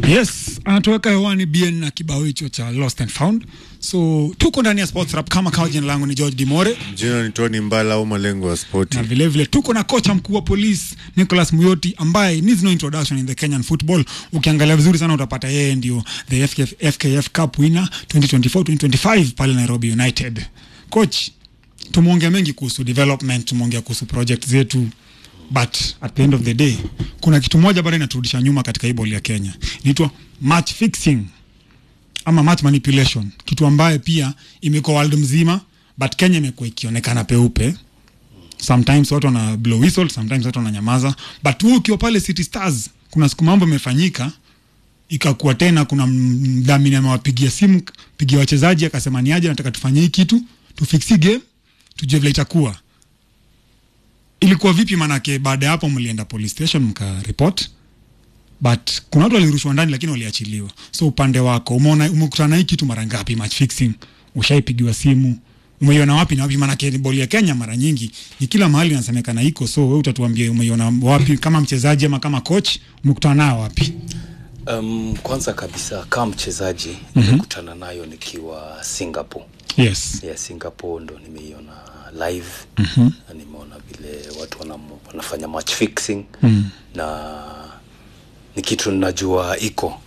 Yes, anatoweka hewani BN na kibao hicho cha Lost and Found. So tuko ndani ya Sports Rap kama kawa. Jina langu ni George Dimore Jina ni Tony Mbala au malengo ya spoti. na vilevile vile, tuko na kocha mkuu wa polisi Nicholas Muyoti ambaye needs no introduction in the Kenyan football. Ukiangalia vizuri sana utapata yeye ndio the FKF, FKF Cup winner 2024 2025 pale Nairobi United. Coach, tumeongea mengi kuhusu development, tumeongea kuhusu project zetu but at the end of the day kuna kitu moja bado inaturudisha nyuma katika hii ball ya Kenya, inaitwa match fixing ama match manipulation, kitu ambaye pia imekuwa world mzima, but Kenya imekuwa ikionekana peupe. Sometimes watu wana blow whistle, sometimes watu wananyamaza, but wewe ukiwa pale City Stars, kuna siku mambo imefanyika ikakuwa tena, kuna mdhamini amewapigia simu, pigia wachezaji akasema ni aje, nataka tufanye hii kitu tufiksi game, tujue vile itakuwa ilikuwa vipi? Manake baada ya hapo mlienda police station mka report, but kuna watu walirushwa ndani lakini waliachiliwa. So upande wako umeona, umekutana na hii kitu mara ngapi? Match fixing, ushaipigiwa simu, umeiona wapi na wapi? Manake boli ya Kenya mara nyingi ni kila mahali inasemekana iko, so wewe utatuambia umeiona wapi, kama mchezaji ama kama coach, umekutana nayo wapi? Um, kwanza kabisa kama mchezaji nimekutana nayo nikiwa Singapore. Yes. Yeah, Singapore ndo nimeiona live na nimeona vile watu wana, wanafanya match fixing na ni kitu ninajua iko,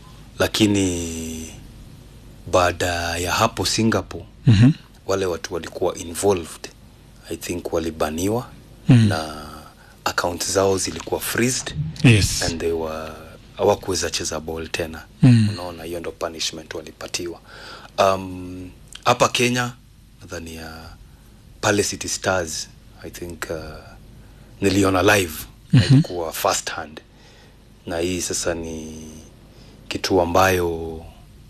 lakini baada ya hapo Singapore wale watu walikuwa involved I think walibaniwa na account zao zilikuwa freezed Yes. and they were hawakuweza cheza ball tena mm. unaona hiyo ndo punishment walipatiwa um, hapa kenya nadhani ya pale city stars i think uh, niliona live mm-hmm. ilikuwa first hand na hii sasa ni kitu ambayo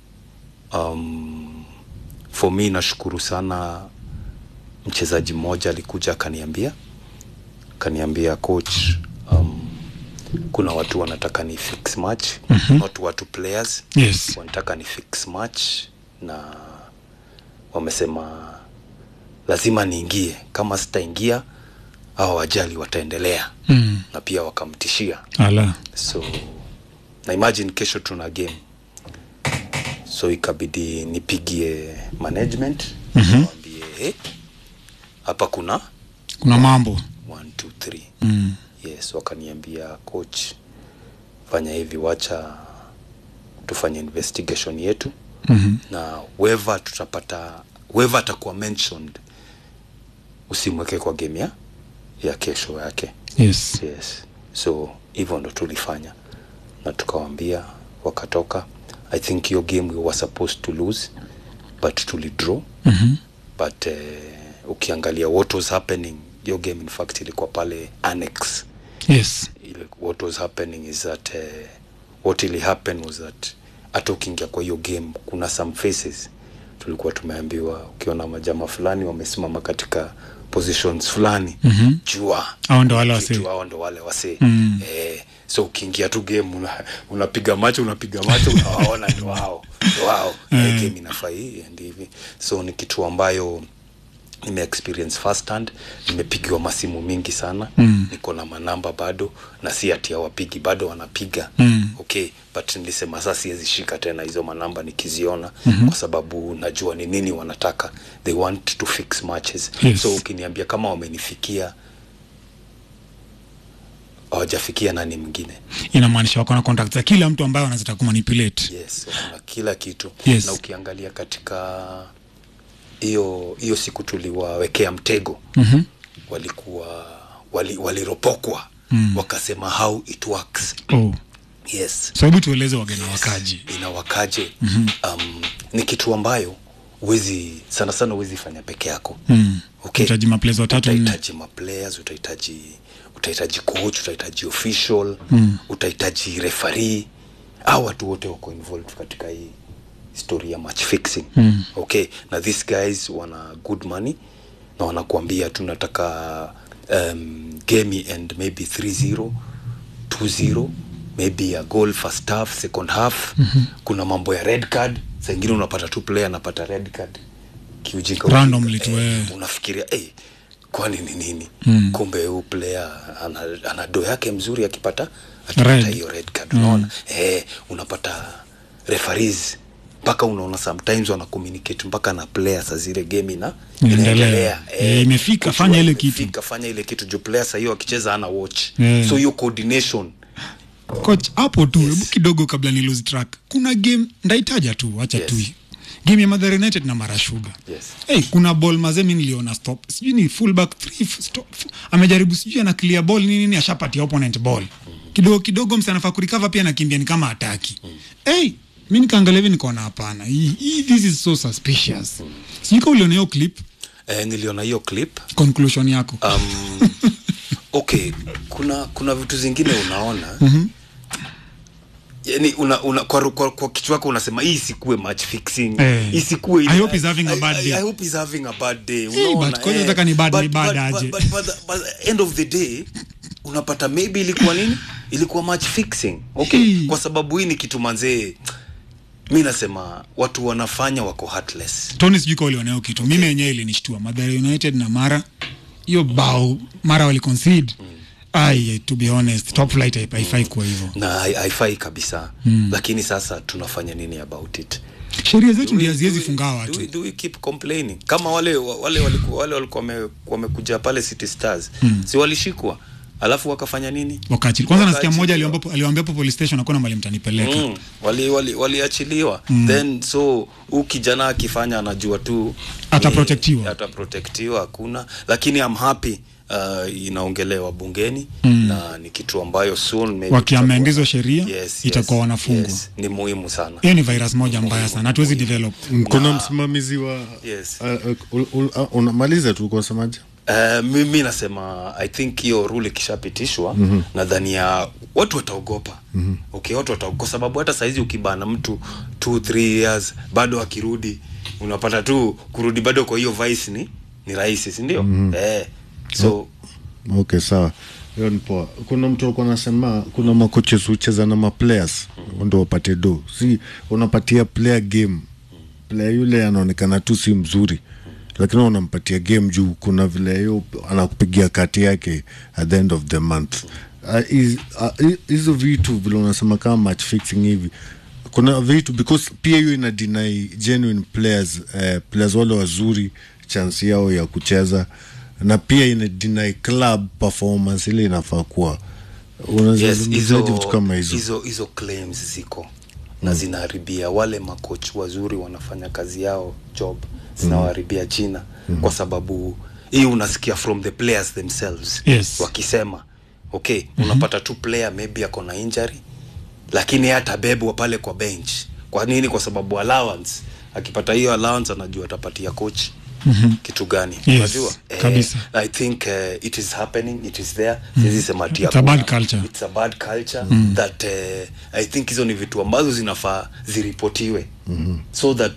um, for me nashukuru sana mchezaji mmoja alikuja akaniambia akaniambia coach um, kuna watu wanataka ni fix match mm-hmm. not watu players Yes. wanataka ni fix match na wamesema lazima niingie kama sitaingia au wajali wataendelea Mm. na pia wakamtishia Ala. so na imagine kesho tuna game so ikabidi nipigie management Mhm. niwaambie "Eh, hapa kuna Kuna mambo. one, two, three. Mm. yes wakaniambia coach fanya hivi wacha tufanye investigation yetu Mhm. na weva tutapata weva atakuwa mentioned usimweke kwa game ya ya kesho yake Yes. yes so hivyo ndo tulifanya na tukawambia wakatoka i think hiyo game we were supposed to lose but tulidraw Mhm. but uh, ukiangalia what was happening hiyo game in fact ilikuwa pale annex Yes. ile what was happening is that uh, what really happened was that hata ukiingia kwa hiyo game kuna some faces tulikuwa tumeambiwa ukiona majama fulani wamesimama katika positions fulani Mhm. jua Hao ndo wale wasee. Jua hao ndo wale wasee Mm. eh, so ukiingia tu game una, unapiga macho unapiga macho unawaona ndo wao ndo wao eh, game inafaa hii and hivi so ni kitu ambayo nime experience first hand nimepigiwa masimu mingi sana Mm. niko na manamba bado na si ati hawapigi bado wanapiga Mm. okay but nilisema sasa siwezi shika tena hizo manamba nikiziona mm-hmm. kwa sababu najua ni nini wanataka they want to fix matches Yes. so ukiniambia kama wamenifikia hawajafikia nani mwingine Inamaanisha wako na contact za kila mtu ambaye wanazita kumanipulate. yes kuna kila kitu Yes. na ukiangalia katika hiyo hiyo siku tuliwawekea mtego Mhm. walikuwa wali, waliropokwa mm. wakasema how it works Oh. yes So hebu tueleze wageni wakaji. inawakaje mm-hmm. um, ni kitu ambayo uwezi sana sana uwezi fanya peke yako Mm. okay. Utahitaji maplayers watatu nne. utahitaji maplayers utahitaji utahitaji coach utahitaji official mm. utahitaji referee au watu wote wako involved katika hii story ya match fixing mm. okay na these guys wana good money na wanakuambia tunataka um, game and maybe 3-0 2-0 maybe a goal first half second half mm-hmm. kuna mambo ya red card saa ingine unapata tu player anapata red card kiujinga Randomly ujinga. tu, eh. unafikiria hey, kwani ni nini mm. kumbe huu player ana, ana do yake mzuri akipata akipata Red. hiyo red card unaona eh, unapata referees mpaka unaona sometimes wana communicate mpaka na players zile game ina Inaendelea. inaendelea Eh, imefika, kujua fanya ile kitu. imefika, fanya ile kitu juu players hiyo akicheza ana watch Eh. so hiyo coordination coach hapo tu hebu kidogo kabla ni lose track kuna game ndaitaja tu acha Yes. tu game ya Mathare United na Mara Sugar Yes. hey, kuna ball mazee mimi niliona stop sijui ni fullback three f- stop amejaribu sijui ana clear ball nini nini ashapatia opponent ball kidogo kidogo msi anafaa kurecover pia anakimbia ni kama ataki hey, mi nikaangalia hivi nikaona hapana hii hii- this is so suspicious sijui kama uliona hiyo clip eh, niliona hiyo clip conclusion yako um, okay kuna kuna vitu zingine unaona yani una, una, kwa, kwa, kwa kichwa chako unasema hii isikuwe match fixing Eh. isikuwe I hope he's having a bad I, day. I, I hope he's having a bad day Eh, unaona, but kwanza nataka ni bad- ni bad aje. but, but, but, the- but the end of the day unapata maybe ilikuwa nini ilikuwa match fixing okay Hey. kwa sababu hii ni kitu manzee mi nasema watu wanafanya wako heartless Tony sijui kama uliona hiyo kitu mimi yenyewe ilinishtua Mathare United na Mara hiyo bao Mara wali concede ai to be honest top flight haipa- haifai kuwa hivyo na hai- haifai kabisa mm. lakini sasa tunafanya nini about it sheria zetu Do we- ndio haziwezi do we- funga do we- watu do we keep complaining kama wale wale walikuwa wale walikuwa wame- wamekuja pale City Stars si walishikwa alafu wakafanya nini wakati kwanza nasikia mmoja Wakaachiliwa. aliomba aliwaambia hapo police station hakuna mahali mtanipeleka Mm, wali wali waliachiliwa then so huu kijana akifanya anajua tu Ataprotectiwa. ni- ataprotectiwa hakuna lakini I'm happy uh, inaongelewa bungeni na ni kitu ambayo soon maybe Wakiamend tutakuwa- hizo sheria, itakuwa wanafungwa. yes, ni muhimu sana hiyo ni virus moja mbaya sana hatuwezi develop kuna msimamizi wa Yes. uh, uh, ul- ul- uh, unamaliza tu kwa semaje Uh, mimi nasema i think hiyo rule ikishapitishwa mm-hmm. nadhani ya watu wataogopa mm-hmm. okay watu wataogopa kwa sababu hata saizi ukibana mtu 2 3 years bado akirudi unapata tu kurudi bado kwa hiyo vice ni ni rahisi si ndio mm-hmm. eh, so okay sawa hiyo ni poa kuna mtu alikuwa anasema kuna makoches hucheza na maplayers ndo wapate do si unapatia player game player yule anaonekana tu si mzuri lakini unampatia game juu kuna vile hiyo anakupigia kati yake at the end of the month Ah, hiz- ah, hi- hizo vitu vile unasema kama match fixing hivi kuna vitu because pia hiyo ina deny genuine players eh, players wale wazuri chance yao ya kucheza na pia ina deny club performance ile inafaa kuwa yes unazungumzaje hizo vitu kama hizo hizo hizo claims ziko na zinaharibia wale makoch wazuri wanafanya kazi yao job zinawaharibia jina kwa sababu hii unasikia from the players themselves Yes. wakisema okay unapata tu player maybe ako na injury lakini hata bebwa pale kwa bench kwa nini kwa sababu allowance akipata hiyo allowance anajua atapatia coach mm-hmm. kitu gani Yes, unajua kabisa. i think uh, it is happening it is there siwezi sema ati It's a bad hakuna. culture. it's a bad culture mm. that uh, i think hizo ni vitu ambazo zinafaa ziripotiwe mm-hmm. so that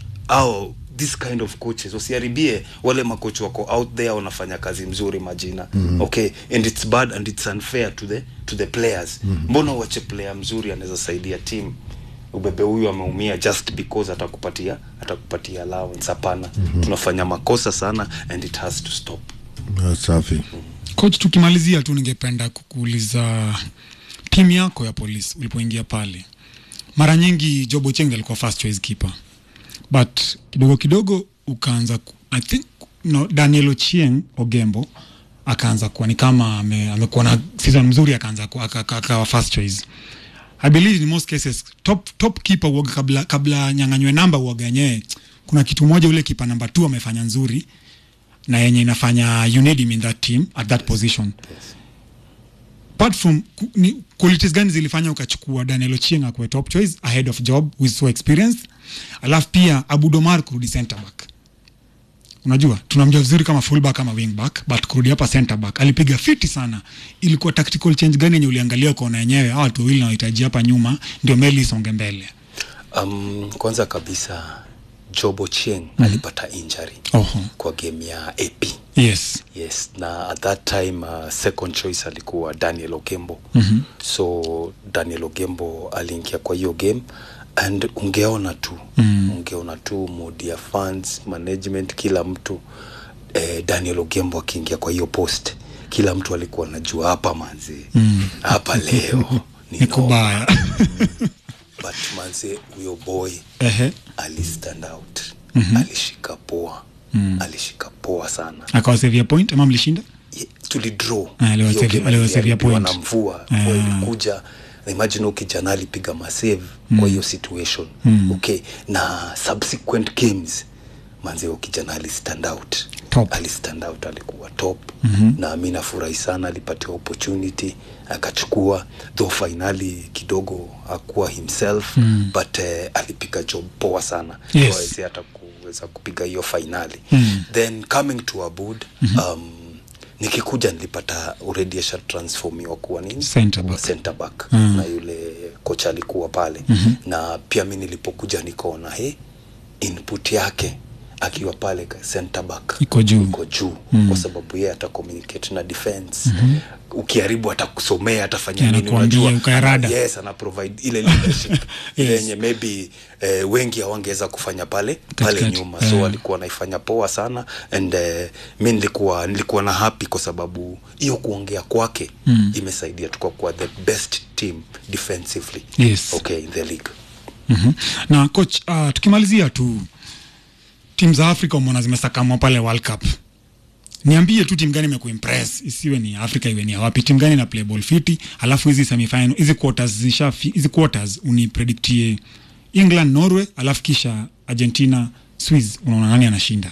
au this kind of coaches wasiharibie wale makochi wako out there wanafanya kazi mzuri majina mm-hmm. okay and it's bad and it's unfair to the to the players mm-hmm. mbona uache player mzuri anaweza saidia team ubebe huyu ameumia just because atakupatia atakupatia allowance hapana mm-hmm. tunafanya makosa sana and it has to stop Ah, safi coach tukimalizia tu ningependa kukuuliza timu yako ya polisi ulipoingia pale mara nyingi job ocheng alikuwa first choice keeper but kidogo kidogo ukaanza ku, i think no, daniel ochieng ogembo akaanza kuwa ni kama ame- amekuwa na season mzuri akaanza kuwa- aka- aka- akawa first choice i believe in most cases top, top keeper uoga kabla, kabla nyanganywe namba uoga yenyewe kuna kitu moja ule kipa namba t amefanya nzuri na yenye inafanya you need him in that team at that position apart from ku- ni qualities gani zilifanya ukachukua Daniel Ochieng akuwe top choice ahead of job who is so experienced alafu pia Abudomar kurudi center back unajua tunamjua vizuri kama fullback kama wingback but kurudi hapa center back alipiga fiti sana ilikuwa tactical change gani yenye uliangalia ukaona yenyewe hawa watu wawili nawahitaji hapa nyuma ndio meli isonge mbele um, kwanza kabisa job ochieng mm-hmm. alipata injury Oho. kwa game ya ap yes yes na at that time uh, second choice alikuwa daniel ogembo mm-hmm. so daniel ogembo aliingia kwa hiyo game and ungeona tu mm. ungeona tu modi ya fans management kila mtu eh, daniel ogembo akiingia kwa hiyo post kila mtu alikuwa anajua hapa manzi hapa leo ni ni noma. kubaya but manze huyo boy Ehe. ali stand out mm-hmm. alishika poa mm. alishika poa sana akawasevia point ama mlishinda Ye- tulidraw Ah, aliwasevia- Hiyo game aliwasevia iliharibiwa point. na mvua mvua ilikuja na imagine huyu kijana alipiga masave kwa hiyo situation okay na subsequent games manze huyo kijana ali stand out Top. ali stand out alikuwa top mm-hmm. na mi nafurahi sana alipatiwa opportunity akachukua though finali kidogo akuwa himself mm. but uh, alipiga job poa sana Yes. Hawezi hata kuweza kupiga hiyo finali Mm. then coming to abud mm-hmm. um, nikikuja nilipata already asha transformiwa kuwa nini Center Kuwa back. center back Mm. na yule kocha alikuwa pale mm-hmm. na pia mi nilipokuja nikaona he input yake akiwa pale ka- center back Iko juu. iko juu mm. kwa sababu yeye ata communicate na defense mm-hmm. ukiharibu atakusomea atafanya Yeah, nini anakuambia, unajua ukayarada. yes ana provide ile leadership ile Yes. yenye maybe eh, wengi hawangeweza kufanya pale pale Katikati. nyuma so Yeah. alikuwa anaifanya poa sana and uh, mi nilikuwa nilikuwa na happy kwa sababu hiyo kuongea kwake mm. imesaidia tukakuwa the best team defensively Yes. okay in the league Mhm. na coach uh, tukimalizia tu timu za afrika umeona zimesakamwa pale world cup niambie tu timu gani imekuimpress isiwe ni afrika iwe ni ya wapi timu gani na play ball fiti alafu hizi semifinal hizi quarters zisha hizi quarters unipredictie england norway alafu kisha argentina swiss unaona nani anashinda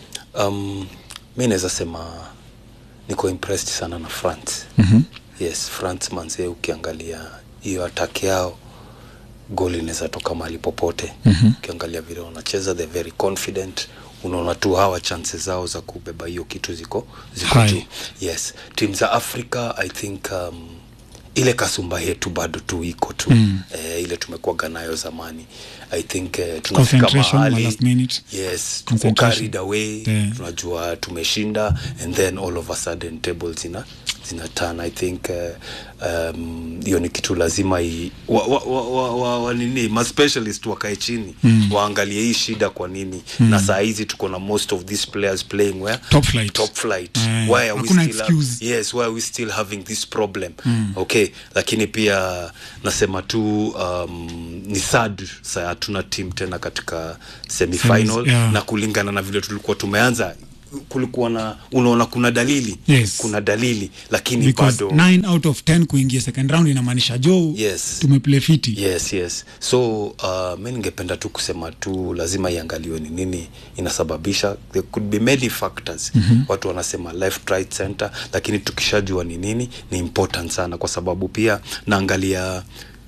um, mi naweza sema niko impressed sana na france mm-hmm. yes france manze ukiangalia hiyo ataki yao goli inaweza toka mahali popote mm-hmm. ukiangalia vile wanacheza the very confident unaona tu hawa chances zao za kubeba hiyo kitu ziko ziko High. juu yes tim za africa i think um, ile kasumba yetu bado tu iko tu mm. eh, ile tumekuwaga nayo zamani i think eh, tunafika Concentration, mahali last minute. yes tuko Concentration. carried away Yeah. tunajua tumeshinda and then all of a sudden table zina zina turn i think uh, um, hiyo ni kitu lazima i, wa, wa, wa, wa, wa, wa nini ma specialist wakae chini mm. waangalie hii shida kwa nini mm. na saa hizi tuko na most of these players playing where Top flight. top flight Eh, why are we hakuna still excuse. yes why are we still having this problem mm. okay lakini pia nasema tu um, ni sad sa hatuna team tena katika semifinal Semis, yeah. na kulingana na vile tulikuwa tumeanza kulikuwa na unaona kuna dalili Yes. kuna dalili lakini because bado 9 out of 10 kuingia second round inamaanisha jo Yes. tumeplay fiti yes yes so uh, mi ningependa tu kusema tu lazima iangaliwe ni nini inasababisha there could be many factors mm-hmm. watu wanasema left right center lakini tukishajua ni nini ni important sana kwa sababu pia naangalia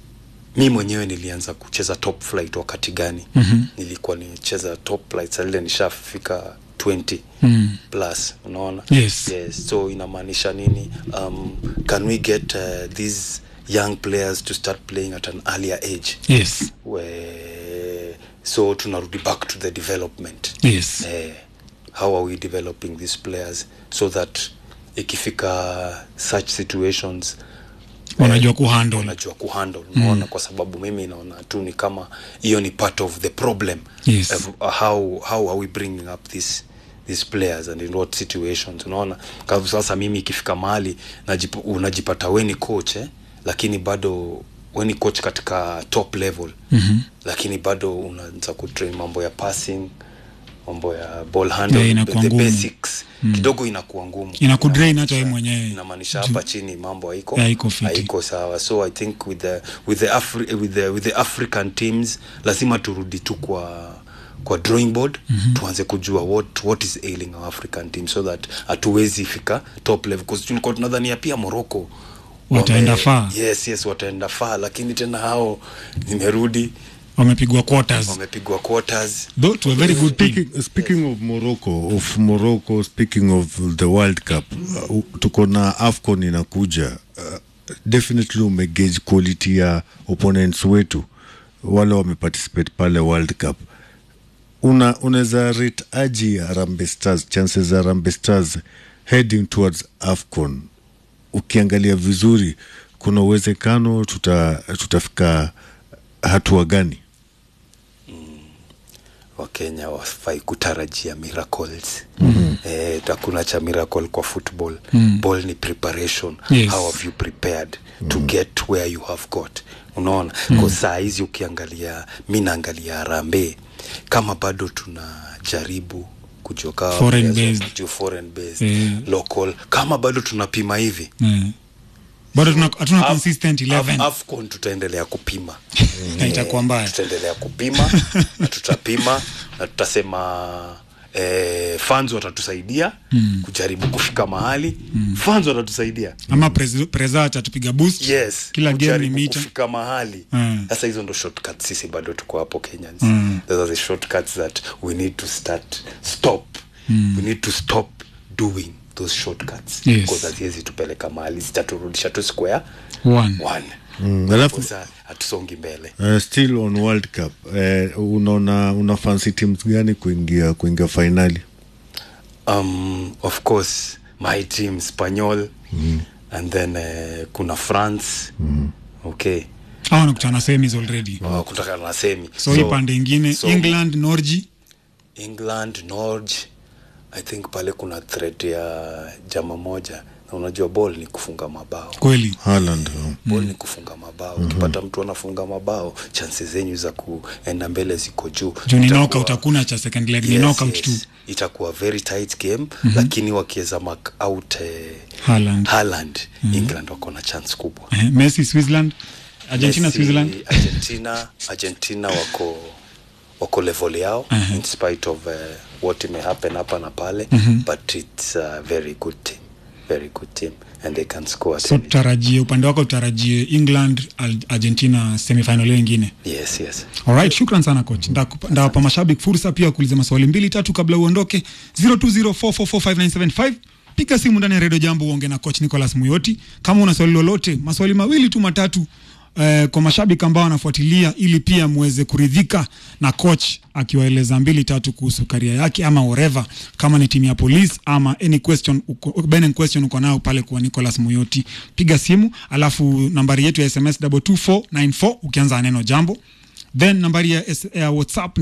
mi mwenyewe nilianza kucheza top flight wakati gani mm-hmm. nilikuwa nicheza top flight salile nishafika 20 mm. plus unaona Yes. yes so inamaanisha nini um, can we get uh, these young players to start playing at an earlier age yes where so tunarudi back to the development yes eh, how are we developing these players so that ikifika such situations wanajua kuhandle wanajua kuhandle unaona kwa sababu mimi naona tu ni kama hiyo ni part of the problem Yes. of, uh, how, how are we bringing up this these players and in what situations unaona kwa sasa mimi ikifika mahali najip, unajipata weni coach eh? lakini bado weni coach katika top level mm-hmm. lakini bado unaanza kutrain mambo ya passing mambo ya ball handle, Yeah, the, inakuwa the ngumu. basics mm. kidogo inakuwa ngumu Inakudrain hata Inamaanisha- wewe mwenyewe. inamaanisha hapa chini mambo haiko Haiko fiti. haiko sawa so i think with the, with the, Afri with the, with the african teams lazima turudi tu kwa kwa drawing board mm-hmm. tuanze kujua what, what is ailing our african team so that hatuwezi fika top level because tulikuwa tunadhania pia morocco Wataenda wame- far. yes yes wataenda far lakini tena hao nimerudi wamepigwa quarters wamepigwa quarters though to a very good team Speaking, speaking of Morocco, of Morocco, speaking of the World Cup, uh, tuko na AFCON inakuja. Uh, definitely umegauge quality ya opponents wetu wale wameparticipate pale World Cup. Una unaweza rate aji Harambee Stars, chances za Harambee Stars heading towards AFCON. Ukiangalia vizuri, kuna uwezekano tuta, tutafika hatua gani? wakenya wafai kutarajia miracles mm-hmm. eh, hakuna cha miracle kwa football mm. ball ni preparation Yes. how have you prepared mm. to get where you have got unaona mm. kwa saa hizi ukiangalia mi naangalia harambe kama bado tunajaribu kujoka Foreign based. foreign based Eh. local kama bado tunapima hivi Eh. bado tuna- hatuna Af- consistent Af- 11 afcon tutaendelea kupima Na itakuwa mbaya tutaendelea kupima na tutapima na tutasema eh, fans watatusaidia mm. kujaribu kufika mahali mm. fans watatusaidia ama prez- preza atatupiga boost yes kila game ni kujaribu mita kufika mahali Mm. sasa hizo ndo shortcuts sisi bado tuko hapo kenyans mm. those are the shortcuts that we need to start stop mm. we need to stop doing those shortcuts Yes. because haziwezi tupeleka mahali zitaturudisha tu square One. one Mm, alafu Sasa hatusongi mbele uh, still on world cup uh, unaona una fancy teams gani kuingia kuingia fainali um, of course my team spanyol mm. and then uh, kuna france mm. okay hawa nakutana semis already uh, kutokana na semi so hii pande ingine so- england norgi england norge i think pale kuna threat ya jama moja na unajua ball ni kufunga mabao kweli Haaland uh, ball ni kufunga mabao ukipata mtu anafunga mabao chances zenyu za kuenda mbele ziko juu juu ni Itakuwa- knockout hakuna cha second leg ni Yes, knockout yes. tu itakuwa very tight game mm-hmm. lakini wakiweza mark out eh, Haaland. Haaland, england wako na chance kubwa Eh, messi switzerland argentina Messi, switzerland argentina argentina wako wako level yao uh-huh. in spite of uh, what may happen hapa na pale uh-huh. but it's a very good team very good team and they can score at so any- tutarajie upande wako tutarajie england Al- argentina semifinal hiyo ingine yes yes Alright, shukran sana coach. Ndakupa- Ndawapa mashabiki fursa pia kuuliza maswali mbili tatu kabla uondoke. 0204445975 piga simu ndani ya redio jambo uonge na coach Nicholas Muyoti kama una swali lolote, maswali mawili tu matatu eh, kwa mashabiki ambao wanafuatilia ili pia muweze kuridhika na coach akiwaeleza mbili tatu kuhusu karia yake ama whatever, kama ni timu ya police ama any question uko, burning question uko nayo pale kwa Nicholas Muyoti, piga simu, alafu nambari yetu ya SMS 22494 ukianza na neno jambo then nambari ya, S- ya whatsapp ni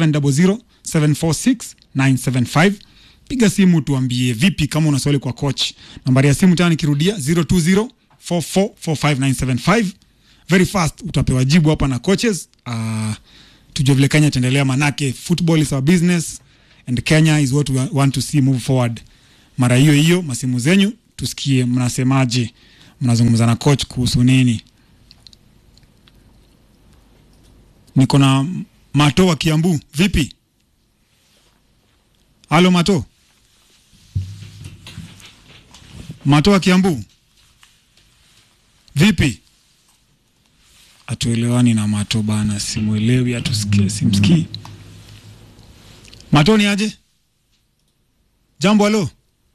0700746975 piga simu tuambie vipi kama una swali kwa coach nambari ya simu tena nikirudia 0204445975 very fast utapewa jibu hapa na coaches uh, tujue vile kenya itaendelea manake football is our business and kenya is what we want to see move forward mara hiyo hiyo masimu zenyu tusikie mnasemaje mnazungumza na coach kuhusu nini niko na mato wa kiambu vipi halo mato mato wa kiambu vipi atuelewani na mato bana simwelewi atusikie simsikii mato ni aje jambo halo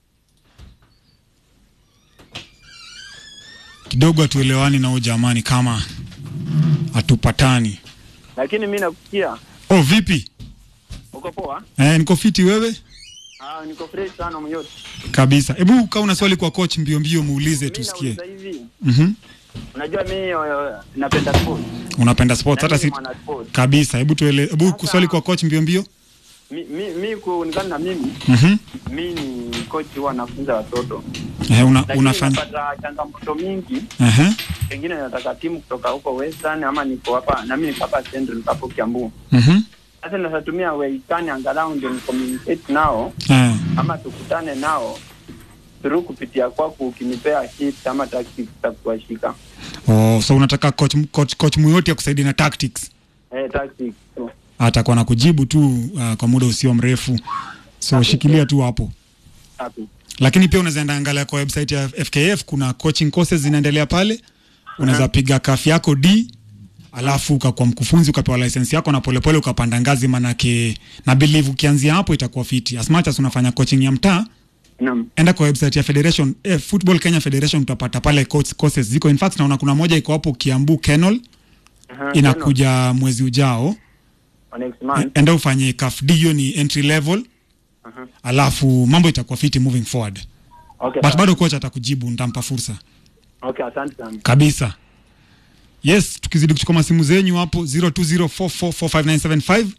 kidogo atuelewani na huyu jamani kama hatupatani lakini mi nakusikia oh vipi uko poa eh, niko fiti wewe ah, niko fresh sana myote kabisa hebu kaa una swali kwa coach mbio mbio muulize mi tusikie nauliza hivi mm unajua mi uh, napenda sport unapenda sports Na hata mi si ni mwana sport kabisa hebu tuele hebu Sasa- kuswali kwa coach mbio mbio mi, mi, mi kuonekana na mimi mhm mi ni coach huwa nafunza watoto eh, una, lakini unafanya napata changamoto mingi ehe pengine nataka timu kutoka huko western ama niko hapa nami niko hapa central niko hapo kiambu mhm sasa nasatumia weitani angalau ndio ni communicate nao eh ama tukutane nao through kupitia kwako ukinipea tips ama tactics za kuwashika oh so unataka coach coach, coach muyoti akusaidia na tactics eh, tactics tu. atakuwa na kujibu tu uh, kwa muda usio mrefu so shikilia tu hapo Happy. lakini pia unaweza enda angalia kwa website ya FKF kuna coaching courses zinaendelea pale unaweza piga kafi yako D alafu ukakuwa mkufunzi ukapewa license yako na polepole ukapanda ngazi manake na believe ukianzia hapo itakuwa fiti as much as unafanya coaching ya mtaa Naam. enda kwa website ya federation eh, football kenya federation utapata pale coach courses ziko in fact naona kuna moja iko hapo kiambu kenol Aha, inakuja mwezi ujao tano. next month. enda ufanye kaf D hiyo ni entry level Aha. alafu mambo itakuwa fiti moving forward Okay, but sawa. bado coach atakujibu nitampa fursa Okay, asante sana. kabisa yes tukizidi kuchukua masimu zenyu hapo 0204445975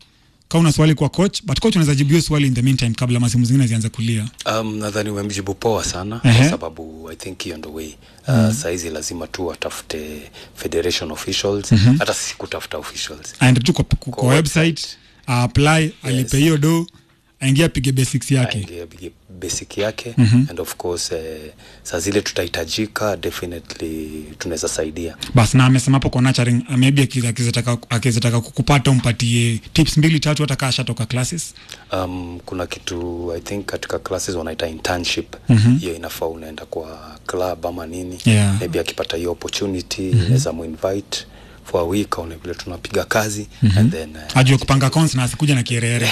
kama una swali kwa coach but coach unaweza jibu hiyo swali in the meantime kabla masimu zingine zianze kulia Um, nadhani umemjibu poa sana Ehe. kwa sababu I think hiyo ndo way uh, mm. Saizi lazima tu watafute federation officials mm-hmm. hata si kutafuta officials aende tu kwa, kwa, kwa website apply alipe hiyo do aingia apige basics yake aingie bigi- basic yake mm-hmm. and of course eh, saa zile tutahitajika definitely tunaweza saidia bas na amesema hapo kwa nurturing uh, maybe akiza- akizataka akizataka kukupata umpatie tips mbili tatu hata kaa ashatoka classes um, kuna kitu i think katika classes wanaita internship mm-hmm. hiyo inafaa unaenda kwa club ama nini Yeah. maybe akipata hiyo opportunity mm-hmm. naweza muinvite for a week aone vile tunapiga kazi mm-hmm. and then uh, ajue kupanga accounts na asikuja na kierere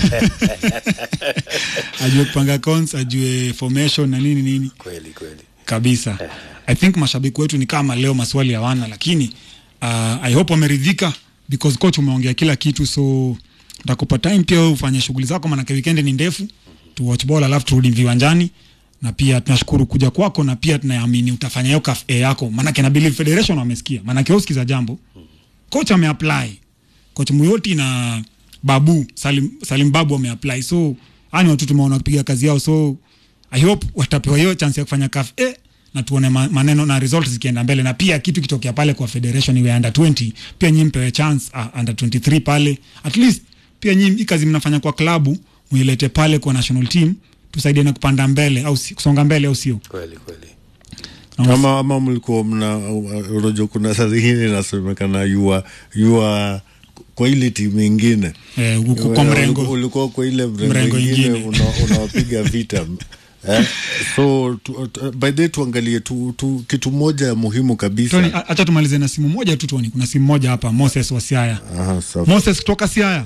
ajue kupanga accounts ajue formation na nini nini kweli kweli kabisa i think mashabiki wetu ni kama leo maswali hawana lakini uh, i hope wameridhika because coach umeongea kila kitu so ntakupa time pia wewe ufanye shughuli zako manake weekend ni ndefu tu watch ball alafu turudi viwanjani na pia tunashukuru kuja kwako na pia tunaamini utafanya hiyo cafe yako manake na believe federation wamesikia manake wewe usikiza jambo coach ameapply coach Muyoti na Babu Salim, Salim Babu wameapply so ani watu tumeona wakipiga kazi yao so I hope watapewa hiyo chance ya kufanya CAF A na tuone ma, maneno na results zikienda mbele na pia kitu kitokea pale kwa federation iwe under 20 pia nyinyi mpewe chance uh, under 23 pale at least pia nyinyi hii kazi mnafanya kwa klabu muilete pale kwa national team tusaidie na kupanda mbele au si, kusonga mbele au sio kweli kweli ama, ama mlikuwa mna unajua kuna saa zingine inasemekana yua yua kwa ile timu ingine eh, uko kwa Ulikuwa- mrengo ulikuwa kwa ile mrengo, Mrengo ingine ingine. una- unawapiga vita eh? so tu, tu, by the way tuangalie tu, tu, kitu moja muhimu kabisa Tony, a- acha tumalize na simu moja tu Tony. Kuna simu moja hapa Moses wa Siaya. Aha, safi. Moses kutoka Siaya.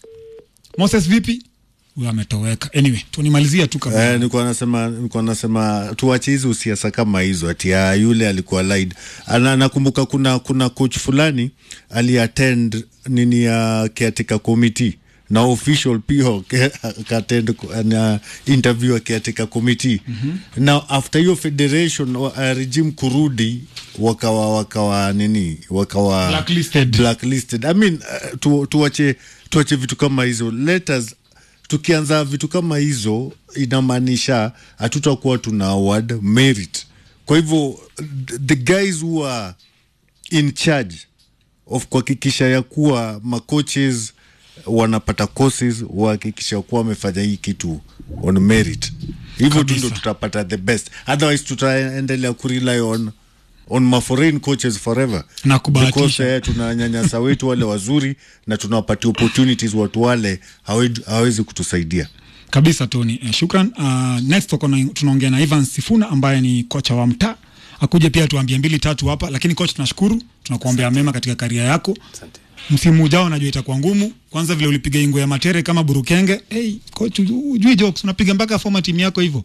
Moses vipi? Huyo ametoweka. Anyway, tunimalizia tu kabla. Eh, nilikuwa nasema nilikuwa nasema tuache hizo siasa kama hizo ati ya yule alikuwa lied. Ana nakumbuka kuna kuna coach fulani aliattend nini ya caretaker committee na official pia akattend na interview ya caretaker committee mm-hmm. na after hiyo federation wa- uh, regime kurudi wakawa wakawa nini wakawa Blacklisted. blacklisted i mean uh, tu, tuache tuache vitu kama hizo let us tukianza vitu kama hizo inamaanisha hatutakuwa tuna award merit kwa hivyo the guys who are in charge of kuhakikisha ya kuwa macoaches wanapata courses wahakikisha kuwa wamefanya hii kitu on merit hivyo tu ndo Kabisa. tutapata the best otherwise tutaendelea kurely on on ma foreign coaches forever Na kubahatisha. Because, eh, tunanyanyasa wetu wale wazuri na tunawapatia opportunities watu wale hawe- hawezi kutusaidia Kabisa Tony. Eh, shukran. Uh, next tuko na- tunaongea na Ivan Sifuna ambaye ni kocha wa mtaa. Akuje pia tuambie mbili tatu hapa, lakini coach tunashukuru, tunakuombea mema katika karia yako. asante Msimu ujao najua itakuwa ngumu. Kwanza vile ulipiga ingo ya matere kama burukenge. Hey, coach ujui jokes unapiga mpaka format timu yako hivyo.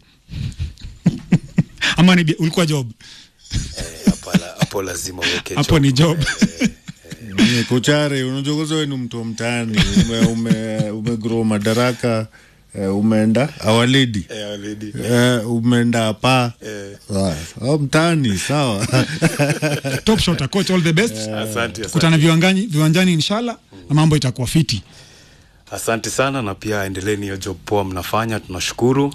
Ama ni bi- ulikuwa job. Eh, hapo la- hapo lazima uweke Hapo ni job. Ni kochare unajua kwanza wewe ni mtu wa mtaani ume, ume, umegrow madaraka eh, umeenda awaledi Eh, already. eh, umeenda hapa Eh. ah, mtaani sawa Top shot coach all the best. asante asante. Kutana viwanjani viwanjani inshallah na mambo itakuwa fiti. asante sana na pia endeleeni hiyo job poa mnafanya tunashukuru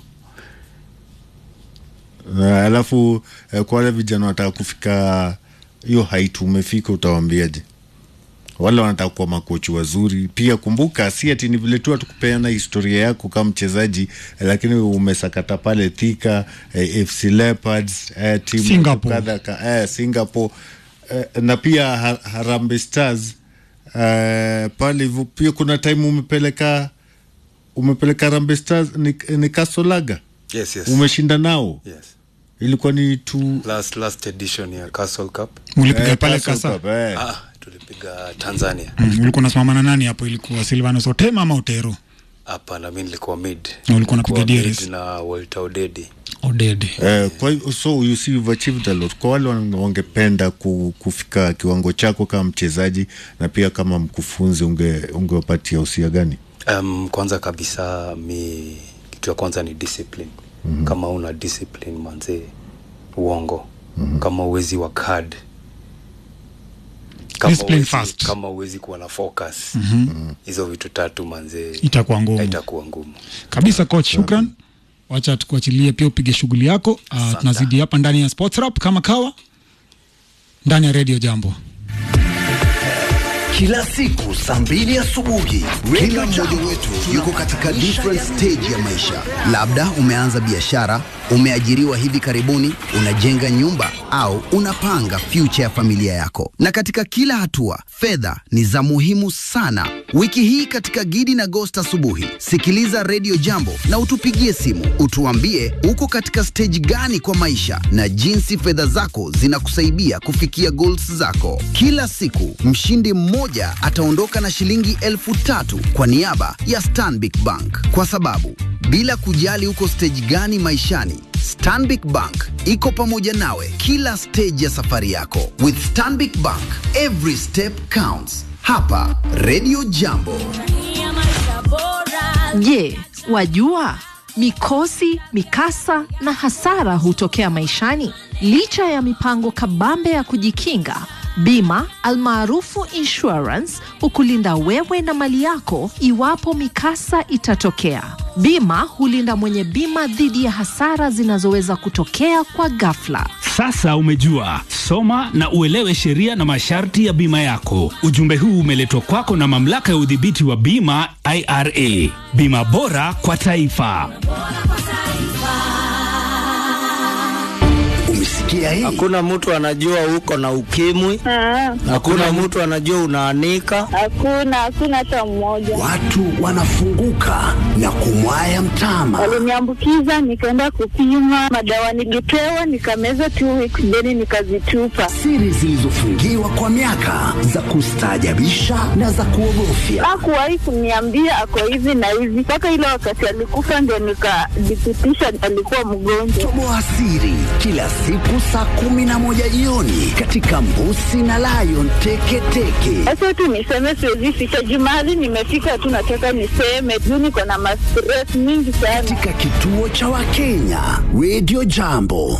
Na alafu eh, kwa wale vijana wanataka kufika hiyo height umefika utawambiaje wale wanataka kuwa makochi wazuri pia kumbuka si ati ni vile tu hatukupeana historia yako kama mchezaji eh, lakini umesakata pale thika eh, fc leopards eh, timu Singapore. kadha ka, eh, singapore eh, na pia ha, harambe stars eh, pale hivyo pia kuna time umepeleka umepeleka harambe stars ni, ni kasolaga yes yes umeshinda nao yes ilikuwa ni tu last last edition ya castle cup Mlipiga eh, pale Castle kasa. Cup, eh. ah tulipiga tanzania Mm, ulikuwa unasimama na nani hapo? Ilikuwa Silvanus Otema ama Otero? hapana mi nilikuwa mid Na ulikuwa unapiga Nilikuwa DRS. mid na walter odedi Odede. Eh, kwa hiyo so you see you've achieved a lot. Kwa wale wan- wangependa ku, kufika kiwango chako kama mchezaji na pia kama mkufunzi, unge ungewapatia usia gani? um, kwanza kabisa mi kitu ya kwanza ni discipline mm-hmm. kama una discipline manzee uongo mm-hmm. kama uwezi wa card kama Discipline huwezi- first. kama huwezi kuwa na focus hizo vitu tatu manzee Itakuwa ngumu. itakuwa ngumu kabisa coach shukran wacha tukuachilie pia upige shughuli yako uh, tunazidi hapa ndani ya sports rap kama kawa ndani ya radio jambo kila siku saa mbili asubuhi kila mmoja wetu yuko katika different stage ya maisha labda umeanza biashara umeajiriwa hivi karibuni unajenga nyumba au unapanga future ya familia yako na katika kila hatua fedha ni za muhimu sana wiki hii katika gidi na gost asubuhi sikiliza redio jambo na utupigie simu utuambie uko katika stage gani kwa maisha na jinsi fedha zako zinakusaidia kufikia goals zako kila siku mshindi mmoja ataondoka na shilingi elfu tatu kwa niaba ya stanbic bank kwa sababu bila kujali uko stage gani maishani stanbic bank iko pamoja nawe kila stage ya safari yako with stanbic bank every step counts hapa redio jambo Je, wajua mikosi, mikasa na hasara hutokea maishani? Licha ya mipango kabambe ya kujikinga, bima almaarufu insurance hukulinda wewe na mali yako iwapo mikasa itatokea. Bima hulinda mwenye bima dhidi ya hasara zinazoweza kutokea kwa ghafla. Sasa umejua, soma na uelewe sheria na masharti ya bima yako. Ujumbe huu umeletwa kwako na mamlaka ya udhibiti wa bima IRA. Bima bora kwa taifa. umesikia hii Hakuna mtu anajua uko na ukimwi. Hakuna mtu anajua unaanika. Hakuna, hakuna hata mmoja. watu wanafunguka na kumwaya mtama Waliniambukiza, nikaenda kupima madawa, nilipewa nikameza two weeks, then nikazitupa. siri zilizofungiwa kwa miaka za kustaajabisha na za kuogofya Hakuwahi kuniambia ako hivi na hivi, mpaka ile wakati alikufa ndio nikadhibitisha alikuwa mgonjwa. toboa siri kila siku saa kumi na moja jioni katika mbusi na lion teketeke Sasa tu niseme, siwezi ficha juu mahali nimefika tu, nataka niseme juu niko na mastress mingi sana. katika kituo cha wakenya redio jambo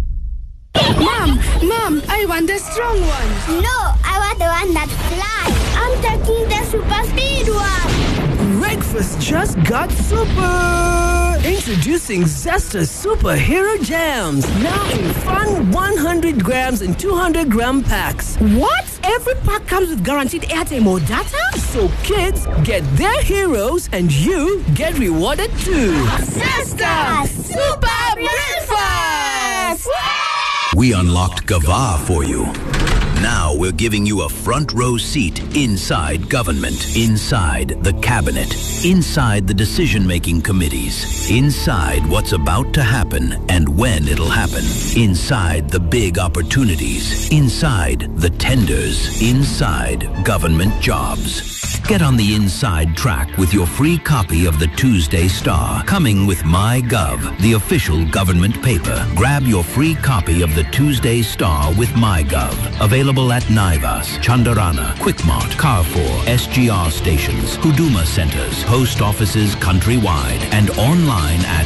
Mom, mom, I want the strong one. No, I want the one that flies. I'm taking the super speed one. Breakfast just got super! Introducing Zesta Superhero Jams. Now in fun 100 grams and 200 gram packs. What? Every pack comes with guaranteed airtime or data? So kids get their heroes and you get rewarded too. Sister, super breakfast. We unlocked Gava for you. Now we're giving you a front row seat inside government, inside the cabinet, inside the decision making committees, inside what's about to happen and when it'll happen, inside the big opportunities, inside the tenders, inside government jobs. Get on the inside track with your free copy of the Tuesday Star, coming with MyGov, the official government paper. Grab your free copy of the Tuesday Star with MyGov. Available at Naivas, Chandarana, Quickmart, Carrefour, SGR stations, Huduma centers, post offices countrywide, and online at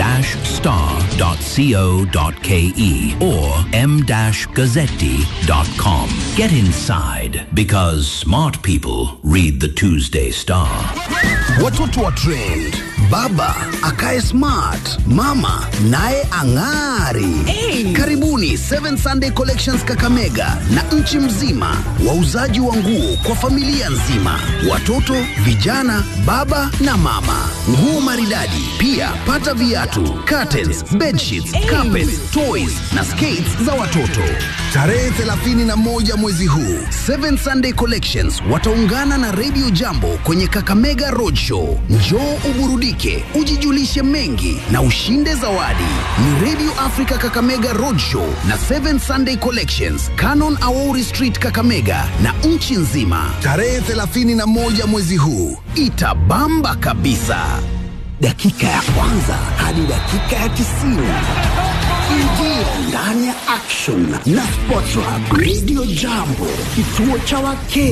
the-star.co.ke or m-gazzetti.com. Get inside because smart people read the Tuesday Star. watoto wa trend baba akae smart mama naye ang'ari karibuni 7 sunday collections kakamega na nchi mzima wauzaji wa nguo kwa familia nzima watoto vijana baba na mama nguo maridadi pia pata viatu curtains bedsheets carpets toys na skates za watoto tarehe 31 mwezi huu 7 sunday collections wataungana na radio jambo kwenye kakamega roadshow njoo uburudike ujijulishe mengi na ushinde zawadi ni radio africa kakamega roadshow na 7 sunday collections canon aori street kakamega na nchi nzima tarehe 31 mwezi huu itabamba kabisa dakika ya kwanza hadi dakika ya 90 ingia ndani ya action na sports Hub radio jambo kituo cha wakenya